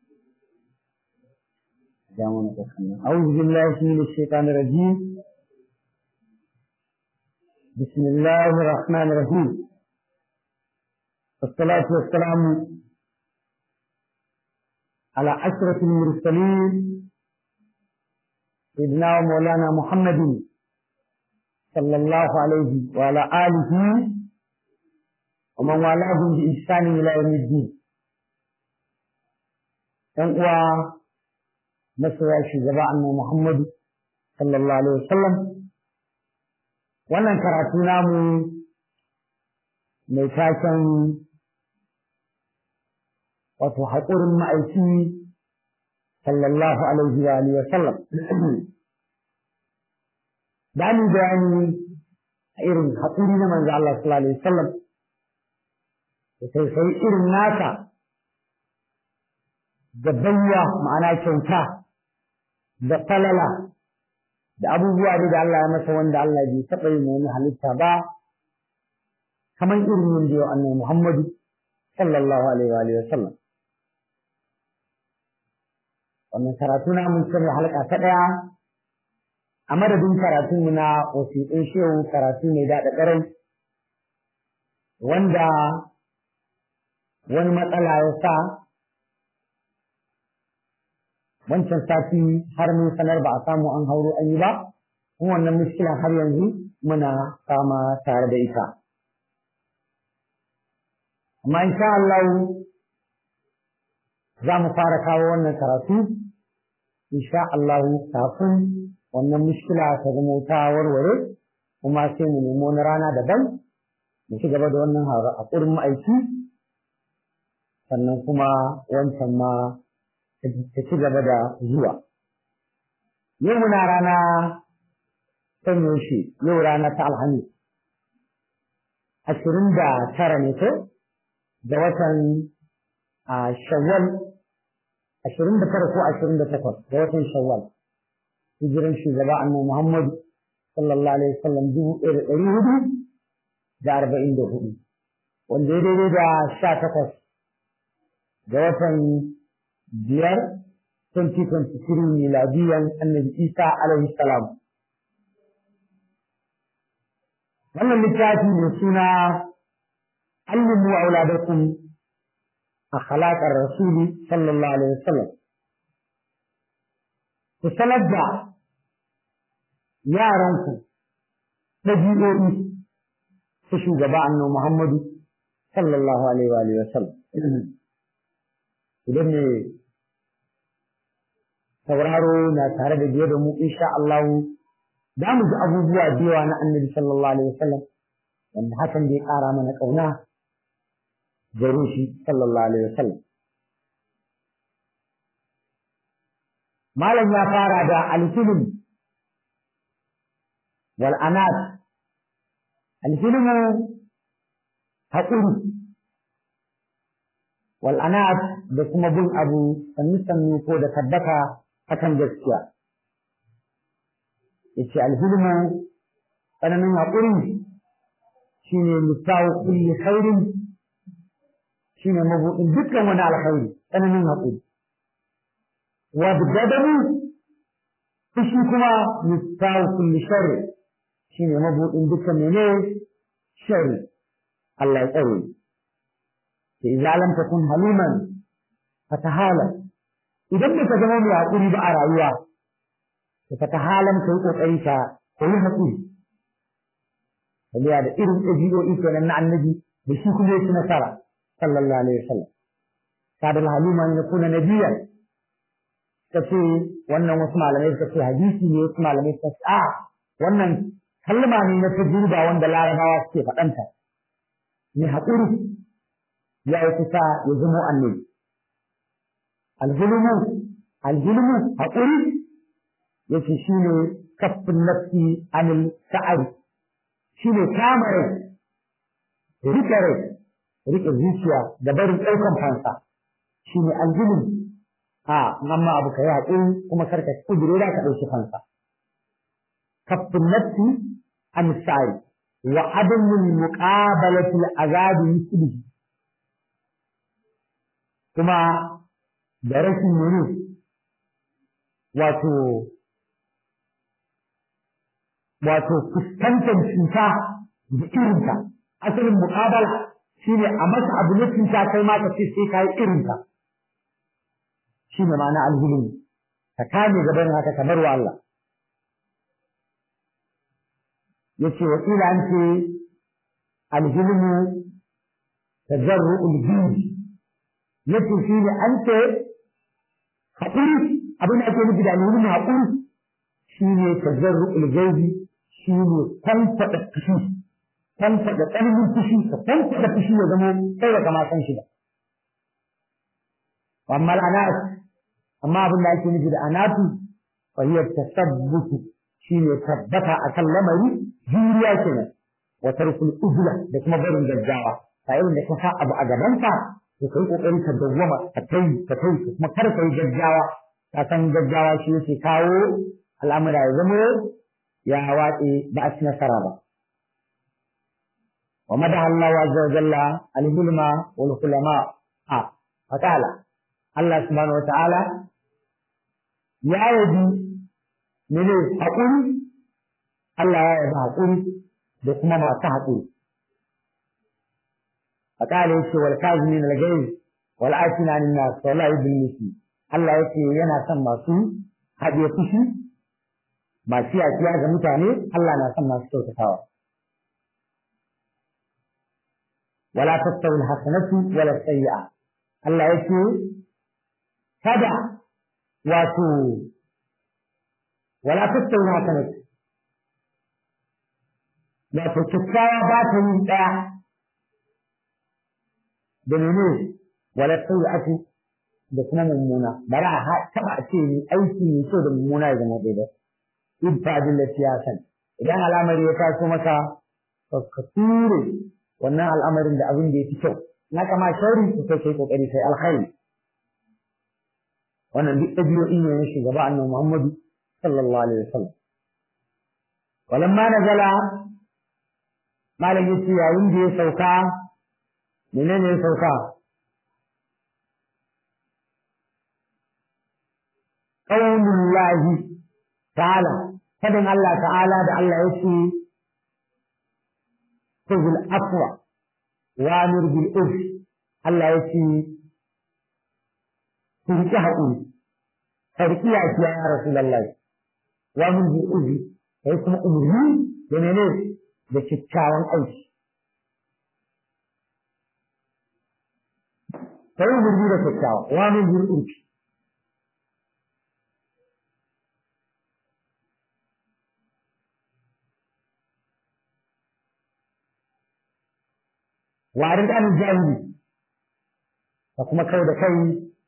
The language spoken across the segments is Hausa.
أعوذ بالله من الشيطان الرجيم بسم الله الرحمن الرحيم والصلاة والسلام على أشرف المرسلين سيدنا ومولانا محمد صلى الله عليه وعلى آله ومن والاه بإحسان إلى يوم الدين uwa masoya shugaba annabi Muhammadu sallallahu alaihi wasallam wannan karatu namu mai taken wato haƙurin ma'aiki sallallahu alaihi wa alihi wasallam da ni bayani a irin haƙuri na manzo Allah sallallahu alaihi wasallam da sai sai irin nasa da bayya ma'ana kyauta da falala da abubuwa da Allah ya masa wanda Allah bai taɓa yin wani halitta ba kamar irin yin da yau annabi Muhammadu sallallahu alaihi wa sallam wannan karatu na mun sanya halka ta ɗaya a madadin karatu mu na wasiƙin shehu karatu mai daɗa ƙarai wanda wani matsala ya sa wancan sati har mun sanar ba a samu an hauro an yi ba kuma wannan muskilan har yanzu muna fama tare da ita amma insha Allah za mu fara kawo wannan karatu insha Allah kafin wannan muskila ta zama ta warware kuma sai mu nemo wani rana daban mu ci gaba da wannan haƙurin ma'aiki sannan kuma wancan ma ta ci gaba da zuwa. Yau muna rana san yaushe, yau rana ta Alhamis. Ashirin da tara ne ko? Da watan Shawwal, ashirin da tara ko ashirin da takwas da watan Shawwal. Hijiran shugaba annabi Muhammadu sallallahu alaihi wasallam dubu ɗaya da ɗari hudu da arba'in da hudu. Wanda ya daidai da sha takwas da watan biyar 2023 miladiyan annabi isa alaihi salam wannan littafi mai suna allimu auladakum akhlaqar rasuli sallallahu alaihi wasallam ku sanar da yaranku ɗabi'o'i ta shugaba annabi muhammadu sallallahu alaihi wa sallam idan ne sauraro na tare da biye da mu insha Allah za mu ji abubuwa da yawa na annabi sallallahu alaihi wasallam wanda hakan zai ƙara mana ƙauna gare shi sallallahu alaihi wasallam malam ya fara da alfilm wal anat alfilm haƙuri wal anat da kuma bin abu sannu sannu ko da tabbata akan gaskiya yace alhilmu tsananin haƙuri shine misawu kulli khairin shine mabuɗin dukkan wani alkhairi tsananin haƙuri wa bidadamu fushi kuma misawu kulli sharri shine mabuɗin dukkan mene sharri Allah ya tsare إذا لم تكن حليما فتهالا idan baka zama mai haƙuri ba a rayuwa to ka tahalan kai kokari ka koyi haƙuri saboda da irin ɗabi'o'i kenan na annabi da shi kuma yake nasara sallallahu alaihi wasallam kadal halima ne kuna nabiya kace wannan wasu malamai suka ce hadisi ne wasu malamai suka ce a wannan kalma ne na tajriba wanda larabawa suke faɗanta ne haƙuri ya yi kusa ya zama annabi alhulumu alhulumu haƙuri yace shine kaffin nafsi anil sa'ari shine kama rai rike rai rike zuciya da barin ɗaukan fansa shine alhulum a amma abu ka yi haƙuri kuma karka kudure da ka ɗauki fansa kaffin nafsi anil sa'ari wa adamin muqabalati al-azabi mislihi kuma da rashin mene wato wato fuskantar cuta da irinta asalin muƙabala shine a masa abu na cuta kai ma ka ce sai ka yi irinta shine ma'ana alhilmi ka kame gaban haka kamar wa Allah yace wa kila an ce alhilmu tajarru'ul jindi yace shine an ce haƙuri abin da ake nufi da alhilmu haƙuri shine tajarru'ul jindi shine tantaɗa fushi tantaɗa ƙarfin fushi ka tantaɗa fushi ya zama kai da kama san shi ba amma al'anas amma abin da ake nufi da anatu fa hiya tasabbutu shine tabbata akan lamari juriya kenan wa tarkul ujla da kuma barin gaggawa ta irin da ka sa abu a gabanka to kai kokari ka dawwama ka kai ka kai kuma kar ka yi gaggawa ka san gaggawa shi yake kawo al'amura ya zama ya watse ba a ci nasara ba wa madaha Allah azza wa jalla al-hulma wal hulama a fatala Allah subhanahu wa ta'ala ya yabi mene haƙuri Allah ya yabi haƙuri da kuma masu haƙuri فقال يشي والكاظمين الغيظ والعافين عن الناس والله يحب المسلم Allah ya ce yana son masu haɗe fushi masu yakiya ga mutane Allah na son masu kyautatawa wala tastawi alhasanatu wala sayyi'a Allah ya ce kada wato wala tastawi alhasanatu wato kyakkyawa ba ta yin ɗaya da mene wala sayyi'atu da kuma mummuna ba za a taba ce ni aiki mai kyau da mummuna ya zama ɗaya ba idfa billati ya san idan al'amari ya taso maka ka ture wannan al'amarin da abin da ya fi kyau na kama shari ku kai kai kokari sai alkhairi wannan duk ɗabi'o'i ne na shugaba annabi Muhammadu sallallahu alaihi wasallam walamma nazala malam yace yayin da ya sauka menene ya sauka qaulullahi ta'ala fadin Allah ta'ala da Allah yake khudhul afwa wa amir bil urf Allah yake ku riƙe haƙuri ka riƙe yafiya ya rasulullahi wa amir bil urf kai kuma umurni da menene da kyakkyawan aiki kai umurni da kyakkyawa wa amir bil urf warin an jahili da kuma kai da kai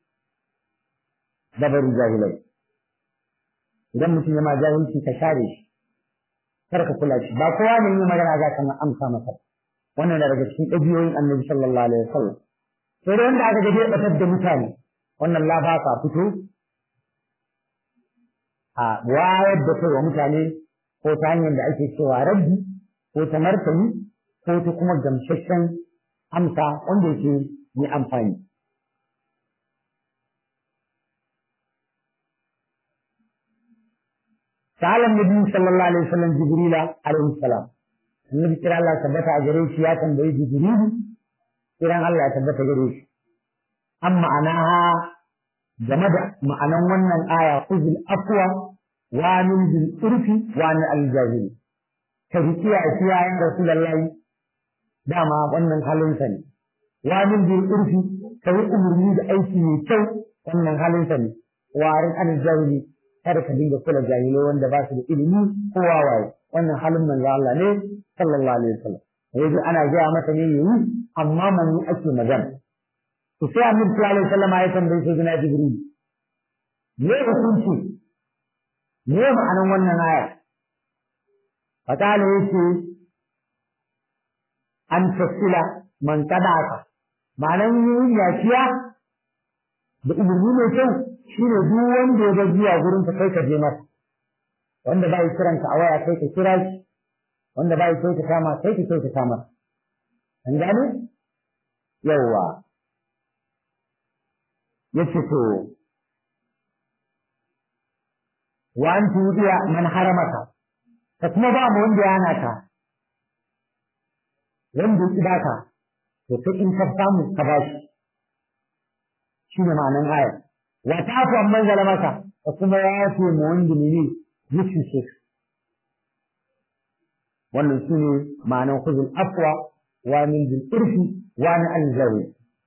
da bari jahilai idan mutum ya ma jahilci ka share shi kar ka kula shi ba kowa ne yi magana za ka amsa masa wannan da daga cikin ɗabi'oyin annabi sallallahu alaihi wasallam sai da wanda aka gaje ya batar da mutane wannan la ba ka fito a wayar da kai wa mutane ko ta hanyar da ake cewa rabbi ko ta martani ko ta kuma gamsasshen amsa wanda yake mai amfani. Sa'alan Nabi sallallahu alaihi wasallam Jibrila alaihi salam. Annabi kira Allah tabbata a gare shi ya tambayi Jibrilu kiran Allah ya tabbata gare shi. Amma anaha game da ma'anan wannan aya kuzul afwa wa min bil urfi wa min al jahili. Ka riƙiya a kiyayen Rasulullahi dama wannan halinsa ne wa min bil urfi kai umurni da aiki mai kyau wannan halinsa ne warin an jahili kada ka dinga kula jahilai wanda ba su da ilimi ko wawaye wannan halin manzo Allah ne sallallahu alaihi wasallam yanzu ana gaya masa ne yayi amma man ake magana to sai annabi sallallahu alaihi wasallam ya tambaye sai gina jibril me hukunci me ma'anan wannan aya fatala yake an tasila man kadaka ma'anan yin yafiya da umarni mai kyau shine duk wanda ya ga zuwa gurin ka kai ka je masa wanda bai kiran ka a waya kai ka kira shi wanda bai kai ka kama kai ka kai ka kama an gane yawa yace to wa an tudiya man haramaka ka kuma ba mu wanda ya hana ka wanda ya baka to kai in ka samu ka ba shi shine ma'anan aya wa ta'fu amman zalamaka ka kuma yafe mu wanda ne ya cuce ka wannan shine ma'anan khuzul afwa wa min bil irfi wa min al zawi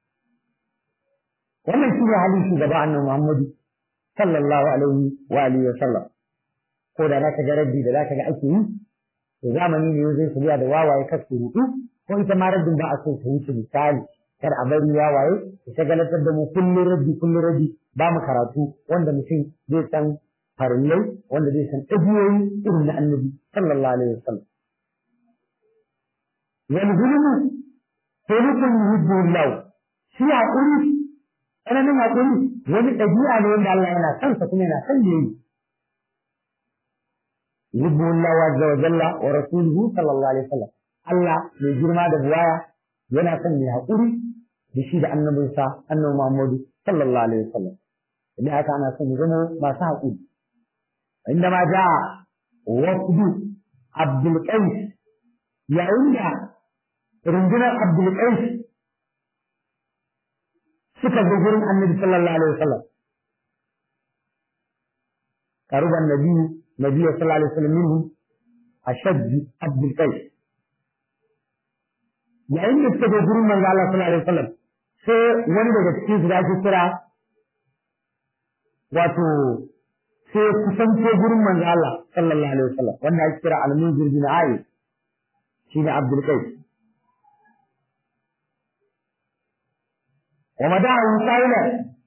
wannan shine halin shugaba annabi Muhammad sallallahu alaihi wa alihi wa sallam ko da zaka ga rabbi da zaka ga ake yi to zamani ne zai shirya da wawaye kasu rudu ko ita ma rabbin ba a so ta wuce misali kar a bari wawaye ta shagalatar da mu kullum rabbi kullum rabbi ba mu karatu wanda mutum zai san farillai wanda zai san ɗabiyoyi irin na annabi sallallahu alaihi wa sallam والظلم خلق يحب الله shi haƙuri tsananin haƙuri wani ɗabi'a ne wanda Allah yana son sa kuma yana son yayi yuhibbu Allah azza wa jalla wa rasuluhu sallallahu alaihi wasallam Allah mai girma da buwaya yana son mai haƙuri da shi da annabinsa annabi Muhammadu sallallahu alaihi wasallam idan haka ana son mu zama masu haƙuri inda ma ja wafdu Abdul Qais yayin da rundunar Abdulkais suka zo gurin Annabi sallallahu alaihi wasallam karuban nabi nabi sallallahu alaihi wasallam minhu ashad Abdulkais yayin da suka zo gurin manzo Allah sallallahu alaihi wasallam sai wani daga cikin su da ake kira wato sai kusanto gurin manzo Allah sallallahu alaihi wasallam wanda ake kira al-munzir bin Ayi shine Abdul Qais wa madahu qailan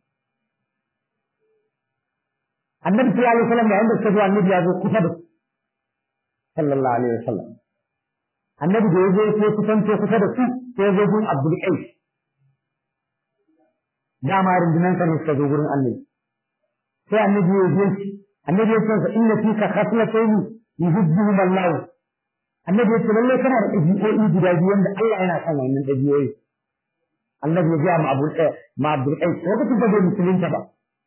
annabi sallallahu alaihi wasallam yayin da suka zo annabi ya zo kusa da sallallahu alaihi wasallam annabi da ya zo sai kusanto kusa da su sai ya zo gurin Abdul Qais dama rundunan sa ne suka zo gurin annabi sai annabi ya zo annabi ya ce inna fika khaslatayn yuhibbuhum Allah annabi ya ce lalle kana da ɗabi'o'i guda biyu wanda Allah yana son wannan ɗabi'o'i annabi ya ga ma Abu ma Abdul Qais lokacin da bai musulunta ba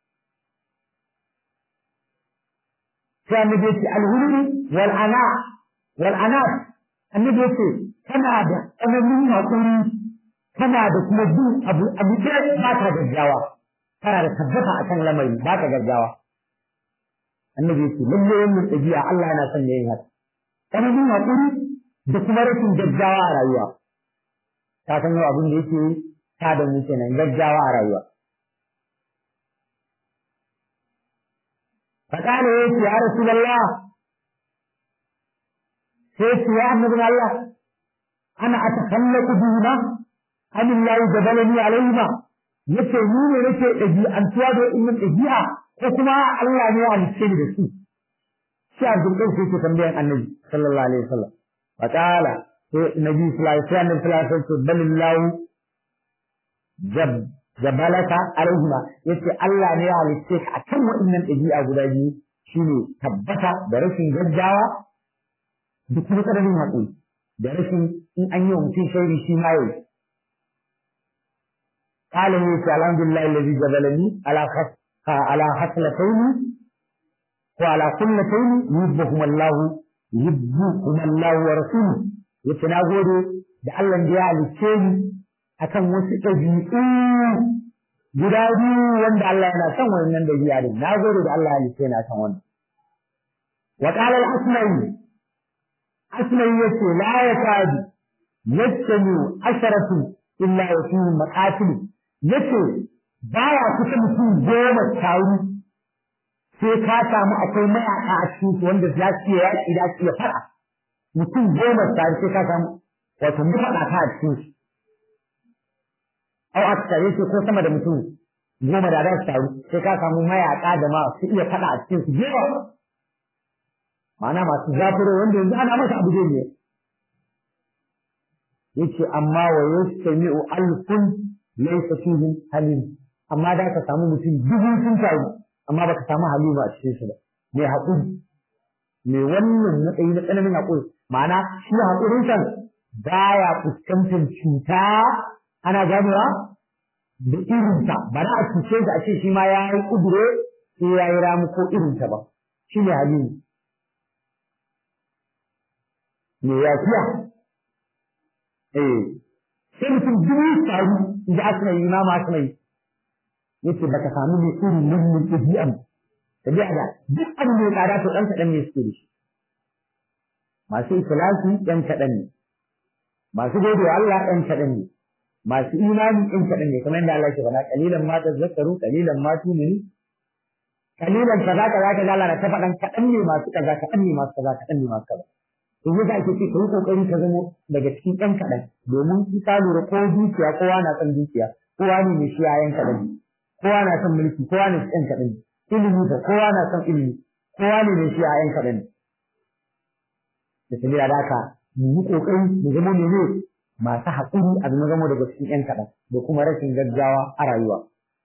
sai annabi ya ce al-hulmi wal ana wal ana annabi ya ce kana da tsananin hakuri kana da kuma bin abu abu da ba ka gaggawa kana da tabbata akan lamari ba ka gaggawa annabi ya ce lalle wannan ɗabi'a Allah yana son yin haka tsananin haƙuri da kuma rashin gaggawa a rayuwa ta san yau abin da yake ta da mu kenan gaggawa a rayuwa فقال يا رسول الله سيف يا ابن الله أنا أتخلق بهما أم الله جبلني عليهما yace ni ne nake ɗabi'antuwa da innan ɗabi'a ko kuma Allah ne ya halicce ni da su sai Abdul Qais yake tambayan Annabi sallallahu alaihi wasallam fa qala sai Nabi sallallahu alaihi wasallam sallallahu alaihi wasallam balillahu jab jabalaka alaihima yace Allah ne ya halicce ka akan waɗannan ɗabi'a guda biyu shine tabbata da rashin gaggawa da kuma tsananin haƙuri da rashin in an yi wa mutum shairi shi ma yau قال يوسف الحمد لله الذي جبلني على خس على خصلتين وعلى كلتين يحبهما الله يحبهما الله ورسوله yace na gode da Allah da ya halicce ni akan wasu ɗabi'u guda biyu wanda Allah yana son wannan ɗabi'a din na gode da Allah ya halicce ni akan wannan wa qala al-asma'i asma'i yace la yakadu yattami asharatu illa yafihi maqatil yace baya kusa mutum goma taru sai ka samu akwai mayaka a cikin su wanda za su iya yaƙi da su iya faɗa mutum goma taru sai ka samu wato mafaɗata a cikin su au aka tare ko sama da mutum goma da za su taru sai ka samu mayaka da ma su iya faɗa a cikin su jewa ma'ana masu zafiro wanda yanzu ana masa abu ne yace amma wa yastami'u alfun laysa fihi halim amma da ka samu mutum dubu sun taru amma baka samu halima a cikin shi ba mai haƙuri mai wannan matsayi na tsananin haƙuri ma'ana shi haƙurin san baya fuskantar cuta ana ganewa da irinta ba za a cuce shi a ce shi ma ya yi kudure sai ya yi ramu ko irinta ba shi ne halimu me yafiya eh sai mutum dubu taru in ji asina yi ma ma asina yi yace baka samu ne irin wannan ɗabi'an ɗabi'a da duk abin da ya tsada to ɗan kaɗan ne suke da shi masu ikhlasi ɗan kaɗan ne masu gode wa Allah ɗan kaɗan ne masu imani ɗan kaɗan ne kamar yadda Allah ke faɗa kalilan ma tazakkaru kalilan ma tuminu kalilan kaza kaza kaza Allah na ta faɗan kaɗan ne masu kaza kaɗan ne masu kaza kaɗan ne masu kaza to yadda ake ce kai kokari ka zama daga cikin ɗan kaɗan domin in ka lura ko dukiya kowa na son dukiya kowa ne mai shi yayan kaɗan ne kowa na son mulki kowa ne ɗan kaɗan ne ilimi fa kowa na son ilimi kowa ne mai shi yayan kaɗan ne da sabila da haka mu yi kokari mu zama mene masu haƙuri a zama zama daga cikin ƴan kaɗan da kuma rashin gaggawa a rayuwa.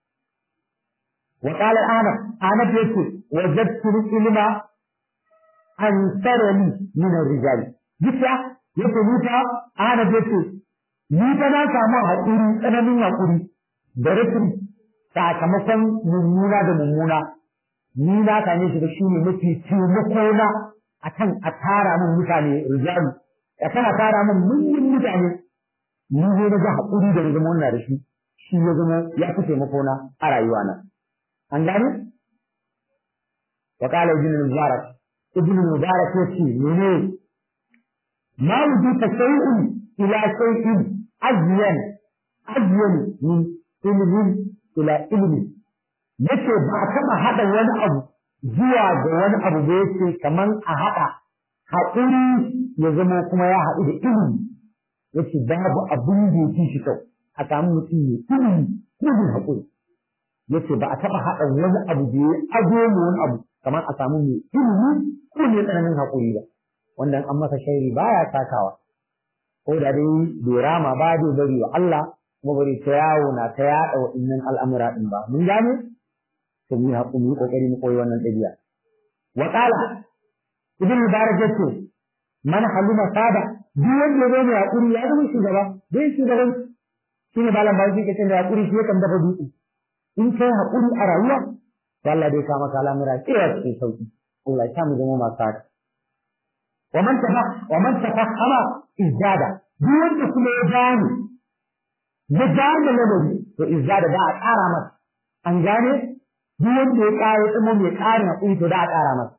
Wa ƙalar Anab, Anab ya ce, wa zattu ilma an sarani min rijali. Bisa ya ce ni fa Anab ya ce, ni fa na samu haƙuri tsananin haƙuri da rashin sakamakon mummuna da mummuna. Ni na same shi da shi ne mafi taimakona akan a tara min mutane rijalu ya kana tara min mulkin mutane ni ne na ga haƙuri da zama wannan da shi shi ya zama ya fi taimako na a rayuwa na an gane wa qala ibn mubarak ibn mubarak yace mene ma wujita shay'un ila shay'in azyan azyan min ilmin ila ilmin yace ba taba hada wani abu zuwa ga wani abu da yake kaman a haɗa haƙuri ya zama kuma ya haɗu da ilimi yace babu abin da yake shi kyau a samu mutum ne ilimi ilimi haƙuri yace ba a taɓa haɗa wani abu da ya ajo mu wani abu kamar a samu mai ilimi ko ne tsananin haƙuri ba wanda an masa shairi baya takawa ko da dai bai rama ba dai bari wa Allah kuma bari ta yawo na ta yaɗa waɗannan al'amura ɗin ba mun gane to mu haƙu mu kokari mu koyi wannan ɗabi'a wa qala ibn mubarak yace man halima sada duk wanda ya zo haƙuri ya zama shugaba dai shugaban shine balan ba shi kace da haƙuri shi kan dafa dutse in kai haƙuri a rayuwa to Allah dai ka maka al'amura tsaya cikin sauki Allah ya samu zama masu haka wa man tafa wa man tafahama izada duk wanda kuma ya gane ya gane lamari to izada da a ƙara masa an gane duk wanda ya ƙara ya tsamo mai ƙarin haƙuri to da a ƙara masa.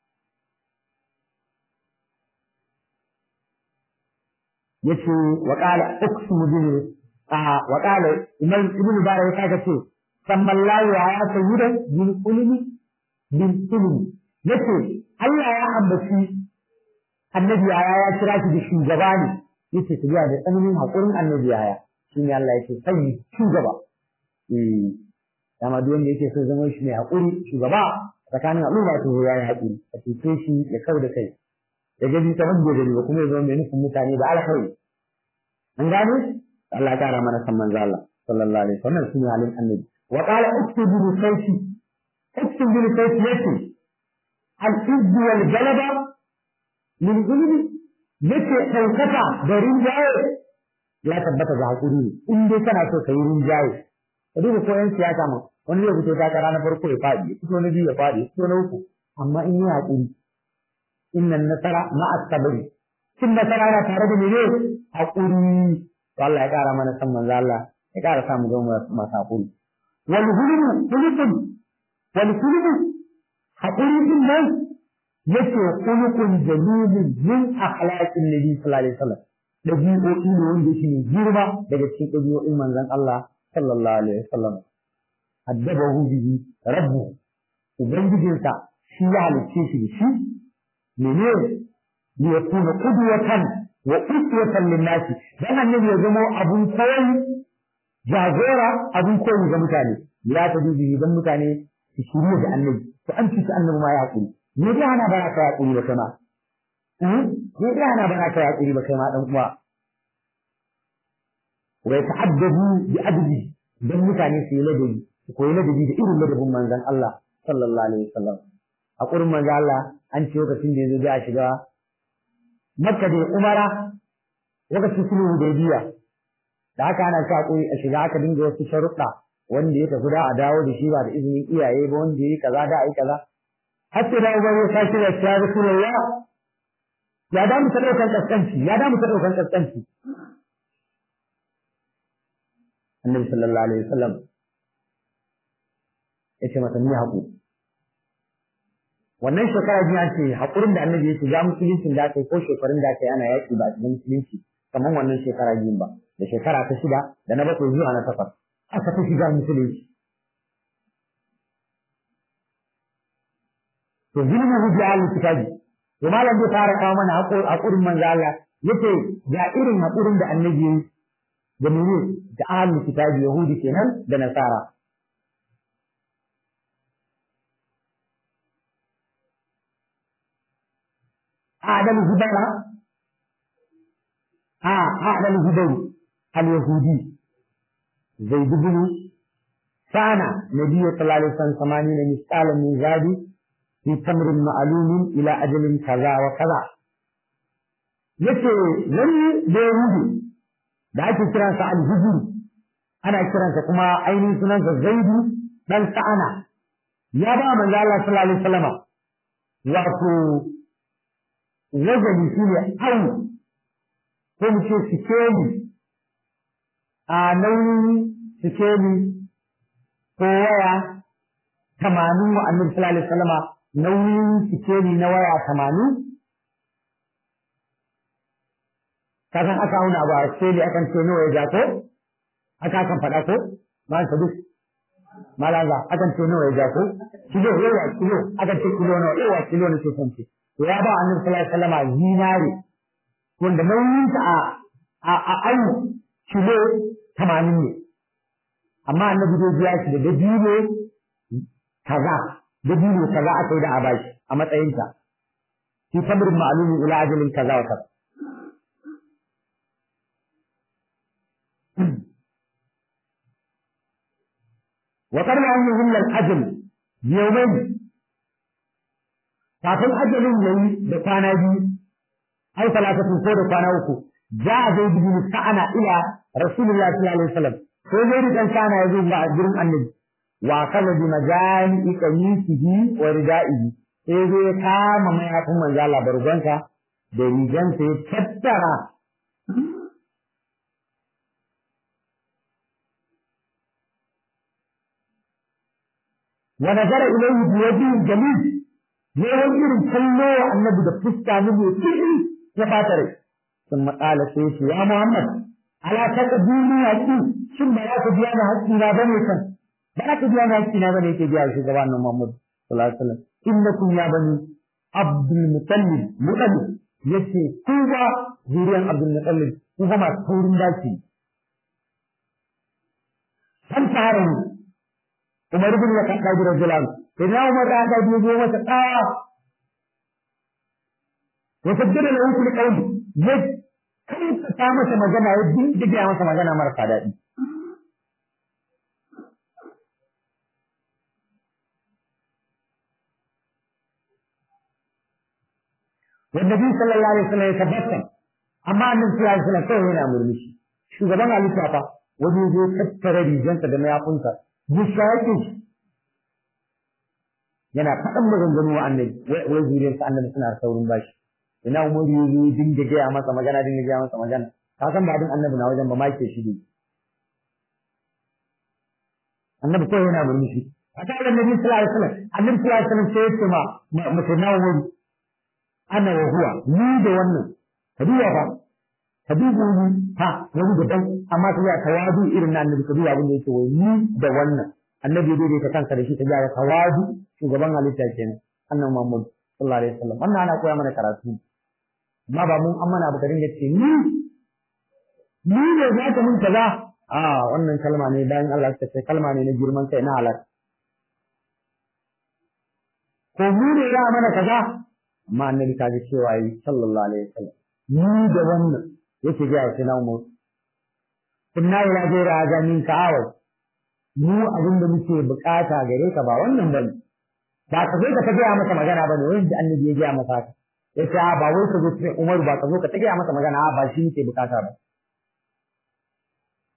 Ya ce wa ƙala uksu bin a wa ƙala imam ibn bara ya kaga ce sammallahu ya ya sayyida bin ulumi bin ulumi yace Allah ya ambaci annabi ya ya kira shi da shugaba ne yace su da tsananin haƙurin annabi ya shine Allah yace sai shugaba eh dama duk wanda yake so zama shi mai haƙuri shugaba tsakanin al'umma to ya yi haƙuri a cuce shi ya kau da kai ya gaji ta wanda gari ba kuma ya zama mai nufin mutane da alkhairi an gane Allah ya kara mana san manzo Allah sallallahu alaihi wasallam shine halin annabi wa qala uktubu bi sayfi uktubu bi sayfi yace al izzu wal galaba min zulmi yace daukaka da rinjaye ya tabbata da haƙuri ne in dai kana so ka yi rinjaye ka duba ko yan siyasa ma wani zai fito takara na farko ya faɗi ya fito na biyu ya faɗi ya fito na uku amma in yi haƙuri innan nasara ma'a sabari cin nasara na tare da mene haƙuri to Allah ya ƙara mana san manzo Allah ya ƙara sa mu zama masu haƙuri wal hulmu hulukun wal hulmu haƙuri din nan yake hulukun jamilin min akhlaqin nabi sallallahu alaihi wasallam dabi'o'i ne wanda yake ne girma daga cikin dabi'o'in manzon Allah sallallahu alaihi wasallam addabahu bihi rabbuhu ubangijinsa shi ya halicce shi da shi mene ne ya kuna qudwatan wa uswatan lin-nas dan annabi ya zama abun koyi jagora abun koyi ga mutane ya ta dubi dan mutane su shirye da annabi to an ci annabi ma ya hakuri me dai hana ba ka hakuri ba kana eh me dai hana ba ka hakuri ba kai ma dan uwa wa ta'addabu bi adbi dan mutane su yi ladabi su koyi ladabi da irin ladabin manzon Allah sallallahu alaihi wasallam a kurin manzon Allah an ce lokacin da yazo ya shiga Makka da Umara lokacin sulhu Hudaybiya da haka ana sa hakuri a shiga aka dinga wasu sharuɗa wanda ya tafi da a dawo da shi ba da izinin iyaye ba wanda ya yi kaza da a yi kaza har sai da uban ya sake da shi ya rasulullah ya da mu ta ɗaukan kaskanci ya da mu ta ɗaukan kaskanci annabi sallallahu alaihi wasallam ya ce masa ni haƙu wannan shekara biyu an ce haƙurin da annabi ya ce ya musuluncin da aka yi ko shekarun da aka yi ana yaƙi ba a cikin musulunci kamar wannan shekara biyun ba da shekara ta shida da na bakwai zuwa na takwas aka ta shiga musulunci to zulmu hujja al kitabi to malam zai fara kawo mana haƙurin manzo Allah yace ga irin haƙurin da annabi ya yi da mene da ahlul kitabi yahudi kenan da nasara أعلم هدى آه أعلم هدى اليهودي زيد بن كان نبي صلى الله عليه وسلم ثمانين مثقالا من زاد في تمر معلوم إلى أجل كذا وكذا yace wani da yahudi da ake kiransa alhujur ana kiransa kuma ainihin sunansa zaidu dan sa'ana ya ba manzo Allah sallallahu alaihi wasallama wato wazani shi ne au ko mu ce sikeli a nauyin sikeli ko waya tamanin wa annabi sallallahu alaihi wasallama nauyin sikeli na waya tamanin kasan aka auna abu a sikeli akan ce nawa ya ja ko aka akan faɗa ko ma sadu malaza akan ce nawa ya ja ko kilo yawa kilo akan ce kilo nawa yawa kilo ne ke son ce to ya ba annabi sallallahu alaihi wasallam zinare wanda nauyin ta a a a ayu kilo 80 ne amma annabi zai biya shi da dabino kaza dabino kaza aka yi da abashi a matsayin ta fi sabrin ma'lumin ila ajalin kaza wa kaza وقبل أن يهم الأجل بيومين kafin ajalin yayi da kwana biyu ai talatatun ko da kwana uku ja a zai bin sa'ana ila rasulullah sallallahu alaihi wasallam ko zai rikan kana yazo ga gurin annabi wa kala bi majani qamisihi wa ridaihi sai zai kama mai hafin manzo Allah bargonta da rigansa ya tattara wa nazara ilayhi bi wajhin jamil ne wani irin kallo wa annabi da fuska ne mai kiri ya fata rai sun matsala sai shi ya Muhammad ala ta ka duniya ki shin ba za ka biya da haƙƙi na bane kan ba za ka biya da haƙƙi na bane yake biya shi gaban nan Muhammad sallallahu alaihi wasallam innakum ya bani Abdul Muttalib Muttalib yace ku ba zuriyan Abdul Muttalib ku ba masu taurin daci san tare ne Umar ibn Khattab radiyallahu anhu Ina Umar da aka biyo masa tsaya. Ya saddada da wasu kauli ya kanta ta masa magana ya dindiga masa magana marasa daɗi. والنبي صلى الله عليه وسلم يتبسم amma annabi sallallahu alaihi wasallam kawai yana murmushi shugaban halitta fa wajen zai tattara rigansa da mayafinsa ya shaƙe shi yana faɗan maganganu wa annabi wai zuriyar sa annabi suna saurin bashi ina umar ya zo dinga gaya masa magana dinga gaya masa magana ka san ba din annabi na wajen ba ma ke shi ne annabi kawai yana murmushi a ta da annabi sallallahu alaihi wasallam annabi sallallahu alaihi wasallam sai ya ce ma mutum na umar ana wa huwa ni da wannan ka duba fa ka duba ni ha wani daban amma ka ga tawadu irin na annabi ka duba abin da yake wai ni da wannan annabi ya daidaita kansa da shi ta gyara tawadu shugaban halitta kenan annan Muhammad sallallahu alaihi wasallam wannan ana koya mana karatu amma ba mun an mana abu ka dinga ce ni ni ne za ka mun kaza a wannan kalma ne bayan Allah suka ce kalma ne na girman kai na halal ko mu ne ya mana kaza amma annabi ta ji cewa yi sallallahu alaihi wasallam ni da wannan yake ga shi na mu kunna ila gaira ajamin ka'awai mu abin da muke bukata gare ka ba wannan bane ba ka zo ka ta gaya masa magana bane wanda annabi ya gaya masa ka ya ce ba wai ka zo ce Umar ba ka zo ka ta gaya masa magana ba shi muke bukata ba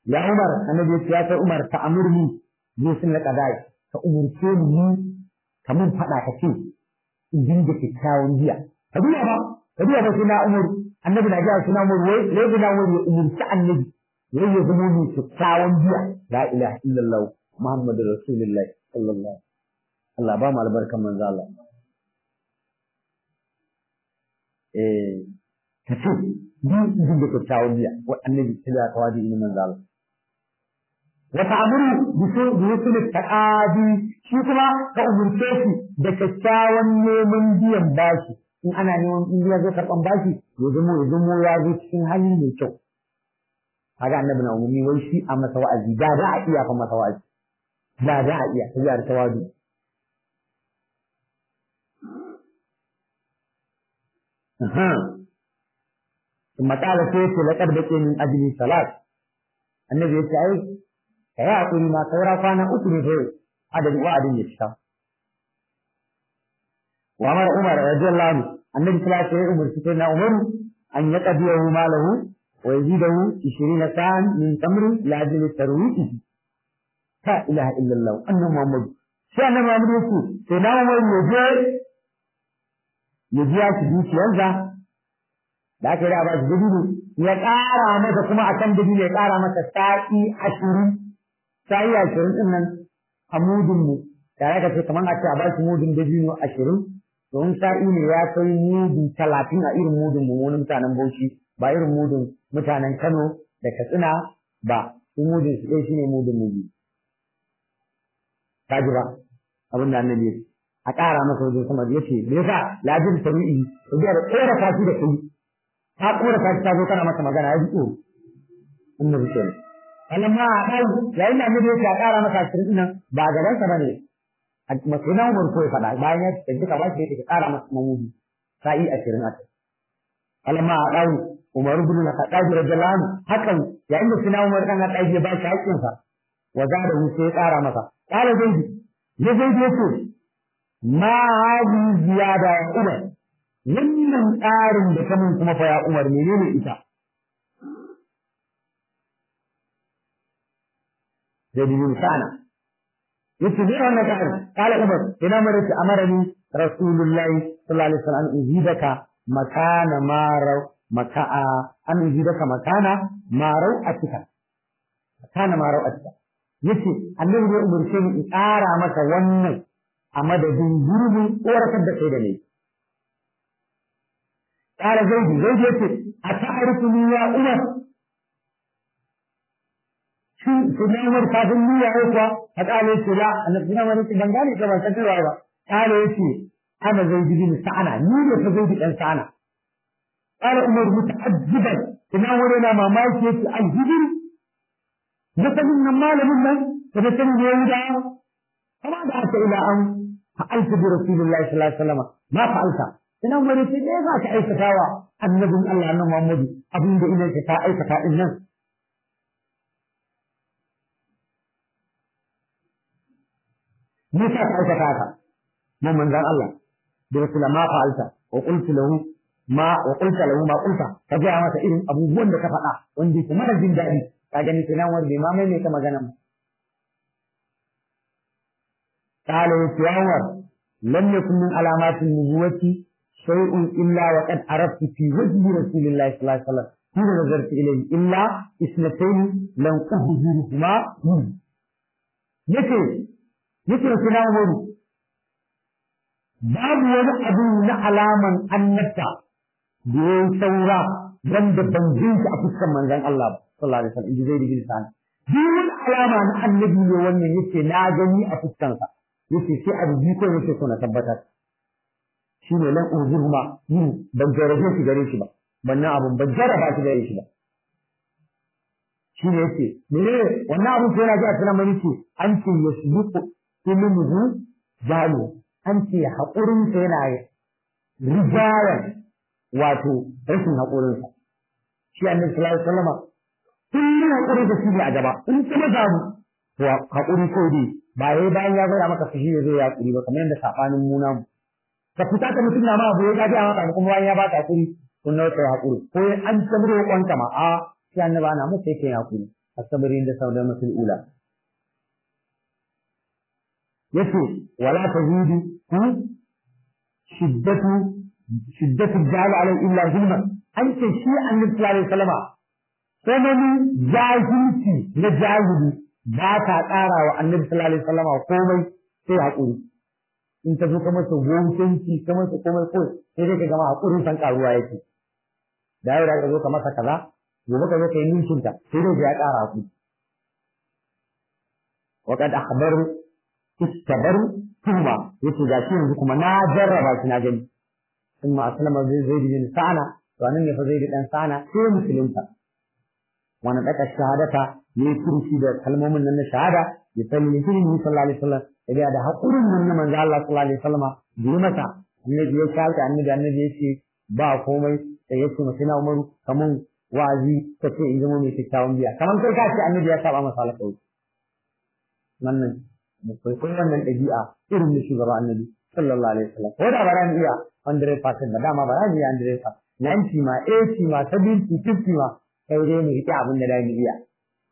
ya Umar annabi ya ce ya kai Umar ta amurni zai sun laƙa dai ka umurce ni ka mun faɗa ka ce in dinga kyakkyawan jiya ka biya ba ka biya ba suna Umar annabi na ga suna Umar wai wai suna Umar ya umurci annabi wai ya zama mai kyakkyawan jiya la ilaha illallah muhammadur rasulullah sallallahu Allah ba mu albarkan manzo Allah eh ka ce ni in dinga kyakkyawan jiya wa annabi sai ya kawadi ni manzo Allah وتعمروا بوصول التعادي shi kuma ka umurce shi da kyakkyawan neman biyan bashi in ana neman in ya zo karɓan bashi ya zamo ya zamo ya zo cikin hali mai kyau kaga annabi na umarni wai shi a masa wa'azi da da a iya fa masa wa'azi da da a iya sai da tawadu ثم قال سيف لقد بقي من أجل صلاة النبي يقول ka yi haƙuri ma saura kwana uku ne sai adadin wa'adin ya cika. Wa mara Umar radiyallahu anhu annabi sallallahu alaihi wasallam umarci sai na Umar an ya qadiyahu malahu wa yazidahu 20 sa'an min tamri la ajli tarwihi. Ta ilaha illallah annabi Muhammad sai annabi Muhammad yake sai na Umar ya je ya biya shi dukiyarsa da aka yi da ba shi dubu ya ƙara masa kuma akan dubu ya ƙara masa sa'i ashirin sa'i ashirin ɗin nan a mudun mu tare da ce kamar a ce a ba shi mudun da biyu ashirin domin sa'i ne ya kai mudu talatin a irin mudun mu wani mutanen Bauchi ba irin mudun mutanen Kano da Katsina ba su mudun su ɗaya shine mudun mu biyu kaji ba abin da annabi ya a ƙara masa wajen sama ya ce me yasa lajin tabi'i to da ƙora kashi da kai ta ƙora kashi ta zo kana masa magana ya ji tsoro annabi kenan amma a ɗau yayin da annabi yake a ƙara masa ashirin nan ba a gabansa ba ne a masuna umar ko ya faɗa bayan ya ce duka ba shi yake ƙara masa mamudi sa'i ashirin a kai amma a ɗau umar ibn al-khattab radiyallahu anhu hakan yayin da suna umar kan haɗa ya ba shi haƙƙinsa wa za da sai ya ƙara masa ƙara zaidi ya zaidi yace ma hadi ziyada ya umar wannan ƙarin da kamun kuma fa ya umar menene ita زيد بن سعنا يتبع النجار قال عمر إلى مرة أمرني رسول الله صلى الله عليه وسلم أن أزيدك مكان ما رو مكا أن أزيدك مكان ما روأتك مكان ما روأتك yace annabi ne umarce ni in ƙara maka wannan a madadin gurbin koratar da kai da ne ƙara zaidi zaidi yace a ta'arifu ni ya umar shi su ne umar kafin niyya ya kuwa a ƙale ce la annabi na wani ban gane ka ban san cewa ba ƙale yace ana zaidi bin sa'ana ni ne fa zaidi dan sa'ana ƙala umar muta'ajjiban ina wani na mamaki yace alhijri مثلا مال منا فمثلا يهودا فما دعت إلى أن فعلت برسول الله صلى الله عليه وسلم ما فعلت ina wani ce ne za ka aikatawa annabin Allah na Muhammadu abin da ina ka aikata din nan me ka aikata haka mun manzan Allah da rasul ma fa'alta wa qultu lahu ma wa qulta lahu ma qulta ka ga masa irin abubuwan da ka faɗa wanda kuma da jin daɗi ka gani kenan wanda ma mai mai ta magana mu قال يا عمر لم يكن من علامات النبوة شيء إلا وقد عرفت في وجه رسول الله صلى الله عليه وسلم حين نظرت إليه إلا اثنتين لم أهجرهما منه يكي يكي رسول عمر babu wani abu na alaman annabta da ya yi saura wanda ban jinta a fuskan manzon Allah ba sallallahu alaihi wasallam inji zai digiri sani duk wani alama na annabi ne wannan yace na gani a fuskansa yace sai abu biyu ko yake so na tabbatar shi ne lan uzurma yin ban jarabe shi gare shi ba wannan abun ban jaraba shi gare shi ba shi ne yace mene wannan abun sai yana ji a tunan mani ce an ce yasbuqu ilmuhu jalu an ce haƙurin sa yana rijayan wato rashin haƙurinsa shi annabi sallallahu alaihi wasallam kullum haƙuri da shi ne a gaba in kuma zamu to haƙuri ko dai ba yayi bayan ya gaya maka fushi ya zo ya haƙuri ba kamar yadda sabanin mu namu ka fita ka mutum na ma abu ya gaji a maka kuma bayan ya baka haƙuri kun nawa kai haƙuri ko an tamro kwanka ma a shi annabi ana musu yake haƙuri asabarin da saudan masul ula yace wala tazidu shiddatu shiddatu jahil alai illa zulma an ce shi annabi sallallahu alaihi wasallam sanani jahilci na jahili ba ta ƙara wa annabi sallallahu alaihi wasallam komai sai haƙuri in ka zo ka masa gonkanci ka masa komai ko sai dai ka gama haƙurin san ƙaruwa yake da yau da ka zo ka masa kaza gobe ka zo ka yi ninkinta sai dai ya ƙara haƙuri وقد أخبروا استبروا ثم يتو جاشي yanzu kuma na jarraba shi na gani ثم أسلم زيد بن سعنا وأنا فزيد بن سعنا sai musulunta wani ɗaka shahadata ne kurshi da kalmomin nan na shahada ya sani ne shi ne sallallahu alaihi wasallam ya da hakurin nan na manzo Allah sallallahu alaihi wasallam bi mata annabi ya shahada annabi annabi ya ce ba komai sai ya ce masa Umaru kaman wa'azi kace in zama mai kyakkyawan biya kaman kai ka ce annabi ya saba masa alƙawari wannan mu kwaikwayi wannan ɗabi'a irin da shugaba annabi sallallahu alaihi wasallam ko da ba ran iya 100% ba dama ba ran iya 100% 90 ma 80 ma 70 50 ma sai dai mu riƙe abin da da mu iya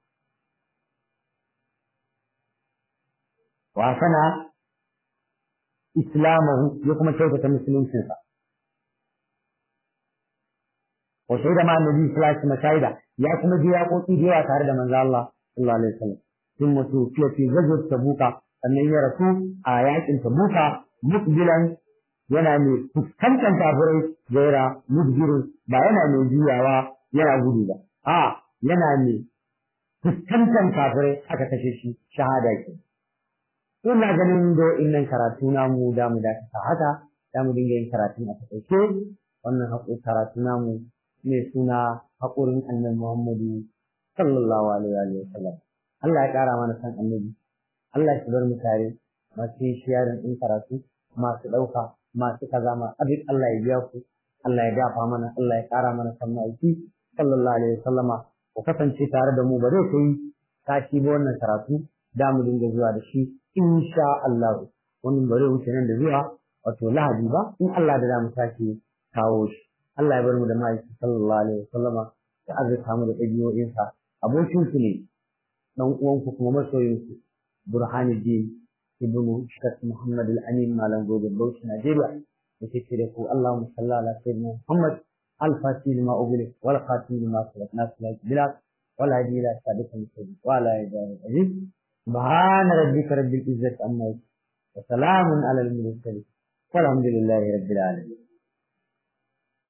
wa sana islamahu ya kuma kyautata musuluncinsa wa shaida ma annabi sallallahu alaihi wasallam shaida ya kuma je ya koki da yawa tare da manzo Allah sallallahu alaihi wasallam sun mutu fiye fi gajiyar tabuka sannan ya rasu a yakin tabuka mukbilan yana mai fuskantar kafirai gaira mudbirin ba yana mai juyawa yana gudu ba a yana mai fuskantar kafirai aka kashe shi shahada ke ina ganin do innan karatu namu da mu da ta haka da mu dinga yin karatu a takaice wannan haƙo karatu namu mai suna haƙurin annabi Muhammadu sallallahu alaihi wa sallam Allah ya ƙara mana san annabi Allah ya bar mu tare masu shiyarin ɗin karatu masu ɗauka masu kaza ma abin Allah ya biya ku Allah ya dafa mana Allah ya ƙara mana san ma'aiki sallallahu alaihi wasallama ku kasance tare da mu ba zai kai tashi ba wannan karatu da mu dinga zuwa da shi insha Allah wannan ba zai wuce nan da zuwa wato lahadi ba in Allah da za mu tashi kawo shi Allah ya bar mu da ma'aiki sallallahu alaihi wasallama ya azurta mu da ɗabi'o'insa abokin su ne dan uwanku kuma masoyinku Burhanuddin ibn Shak Muhammad al-Amin Malam Gobe Bauchi Najeriya yake ce da ku Allahumma salli ala sayyidina Muhammad al-Fatih lima ubili wal khatim lima sabaq nasla bilal wal hadi ila sadiq al-sayyid wa ala alihi aziz subhana rabbika rabbil izzati amma yasifun wa salamun ala al-mursalin والحمد لله رب العالمين